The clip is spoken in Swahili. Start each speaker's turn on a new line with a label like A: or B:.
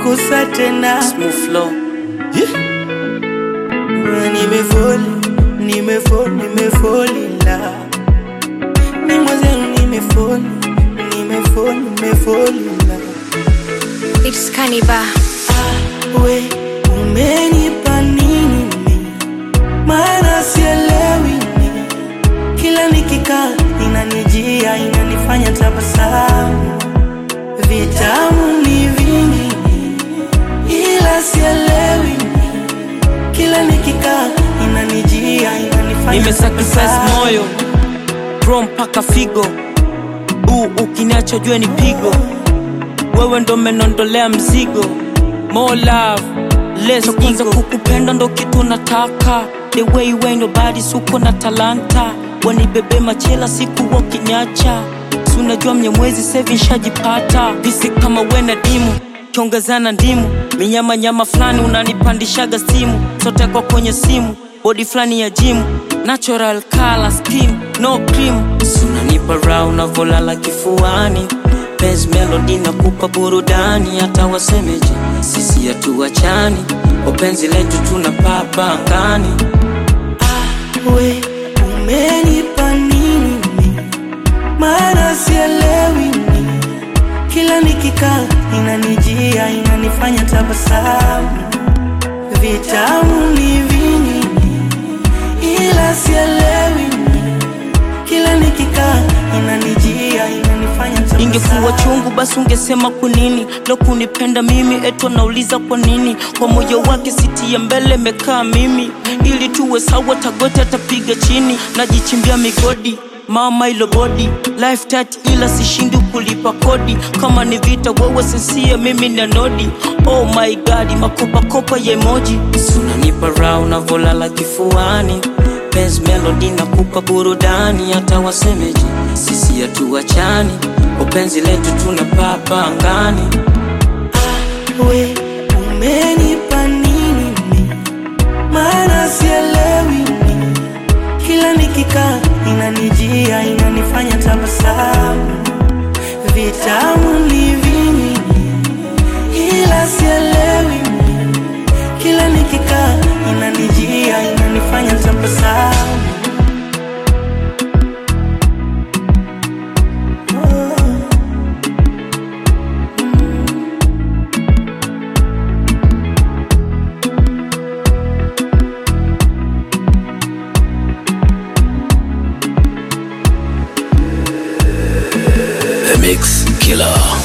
A: kusa tena
B: Smooth flow.
A: nimefoli nimefoli nimefoli la ni mwenzenu nimefoli nimefoli nimefoli la
C: It's Kaniba.
A: we umenipa nini mi? maana sielewi mi. kila nikikaa inanijia inanifanya tabasamu vitamu ni vingi mi. ila sielewi mi. kila nikikaa inanijia inanifanya
B: Nimesacrifice
A: tabasamu.
B: moyo bro mpaka figo uu ukiniacha jue ni pigo wewe ndo menondolea mzigo more love less ego kukupenda ndo kitu nataka the way way nobody suko na talanta wanibebe machela siku wakiniacha si unajua mnyamwezi sevi nshajipata visi kama wena dimu kiongezana ndimu minyama nyama fulani unanipandishaga simu sote kwa kwenye simu bodi fulani ya jimu natural color skin no cream sunanipa raha unavolala kifuani Penzi melody na kupa burudani hata wasemeje sisi hatuachani upenzi letu tunapapa angani
A: we umenipa nini mi? maana sielewi mi. kila nikikaa inanijia inanifanya tabasamu vitamu ni vingi mi. ila sielewi mi. kila nikikaa inanijia inanifanya
B: ingekuwa
A: tabasamu
B: chungu basi ungesema kwa nini lo kunipenda mimi eto nauliza kwa nini kwa moyo wake siti ya mbele mekaa mimi ili tuwe sawa tagote atapiga chini najichimbia migodi mama ilo bodi life tat ila sishindi kulipa kodi kama ni vita wewe sensia mimi na nodi oh my god makopakopa ya emoji sunanipa raha unavolala kifuani Benz melody na kupa burudani hata wasemeje sisi hatuachani upenzi letu tunapapa angani
A: we umenipa nini mi? maana sielewi mi. kila nikikaa inanijia inanifanya tabasamu vitamu ni vingi mi. ila sielewi mi. kila nikikaa inanijia inanifanya tabasamu
D: The Mix Killer.